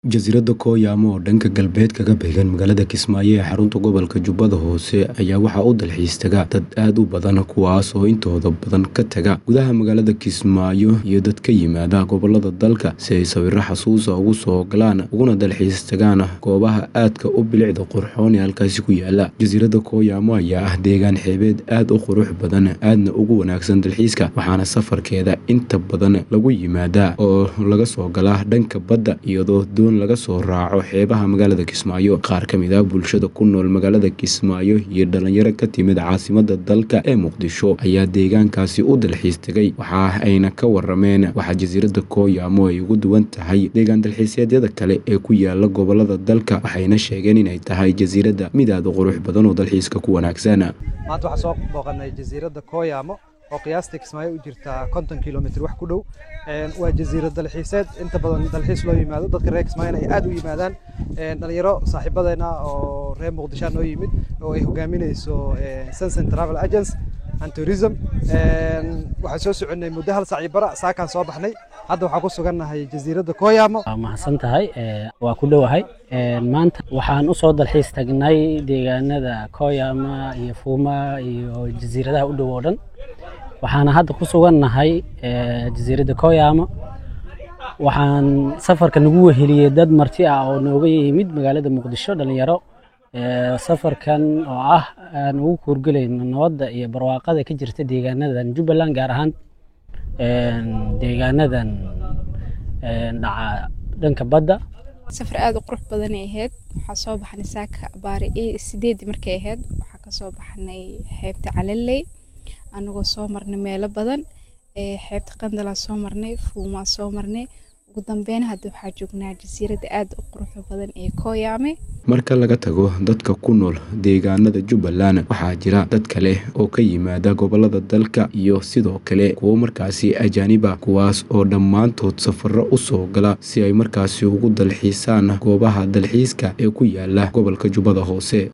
Jasiiradda Kooyama oo dhanka galbeed kaga beegan magaalada Kismaayo ee xarunta gobolka Jubbada Hoose ayaa waxaa u dalxiis taga dad aad u badan kuwaas oo intooda badan ka taga gudaha magaalada Kismaayo iyo dad ka yimaada gobollada dalka si ay sawirro xasuus ah ugu soo galaan uguna dalxiis tagaan goobaha aadka u bilicda qurxoon ee halkaasi ku yaala. Jasiiradda Kooyama ayaa ah deegaan xeebeed aad u qurux badan aadna ugu wanaagsan dalxiiska waxaana safarkeeda inta badan lagu yimaadaa oo laga soo galaa dhanka badda iyadoo doon laga soo raaco xeebaha magaalada Kismaayo. Qaar ka mid ah bulshada ku nool magaalada Kismaayo iyo dhalinyaro ka timid caasimadda dalka ee Muqdisho ayaa deegaankaasi u dalxiis tagay waxa ayna ka warameen waxa jasiiradda Kooyama ay uga duwan tahay deegaan dalxiisyada kale ee ku yaala gobollada dalka waxayna sheegeen inay tahay jasiiradda mid aad u qurux badan oo dalxiiska ku wanaagsan. maanta waxaan soo booqanay jasiiradda Kooyama oo qiyaastii Kismaayo u jirta konton kilomitir wax ku dhow waa jasiirad dalxiiseed inta badan dalxiis loo yimaado dadka reer Kismaayo ay aad u yimaadaan dhalinyaro saaxiibadeena oo reer Muqdisho noo yimid oo ay hogaaminayso Sunset Travel Agency and Tourism waxaan soo soconay muddo hal saac iyo bara saakaan soo baxnay hadda waxaan ku sugannahay jasiiradda Kooyama waa mahadsan tahay waa ku dhowahay maanta waxaan u soo dalxiis tagnay deegaanada Kooyama iyo Fuuma iyo jasiiradaha u dhow oo dhan waxaana hadda ku sugannahay jasiiradda Kooyama waxaan safarka nagu weheliyey dad marti ah oo nooga yimid magaalada Muqdisho dhalinyaro safarkan oo ah aan ugu kuurgelayno nabadda iyo barwaaqada ka jirta deegaanadan Jubbaland gaar ahaan deegaanadan dhaca dhanka badda safar aad u qurux badan ay ahayd waxaa soo baxnay saaka baari sideedii markay ahayd waxaa kasoo baxnay xeebta calaley anagoo soo marnay meelo badan xeebta qandalaa soo marnay fuumaa soo marnay ugu dambeyn hadda waxaa joognaa jasiiradda aad u quruxda badan ee Kooyame marka laga tago dadka ku nool deegaanada Jubbaland waxaa jira dad kale oo ka yimaada gobollada dalka iyo sidoo kale kuwo markaasi ajaanib ah kuwaas oo dhammaantood safarro u soo gala si ay markaasi ugu dalxiisaan goobaha dalxiiska ee ku yaala gobolka Jubbada Hoose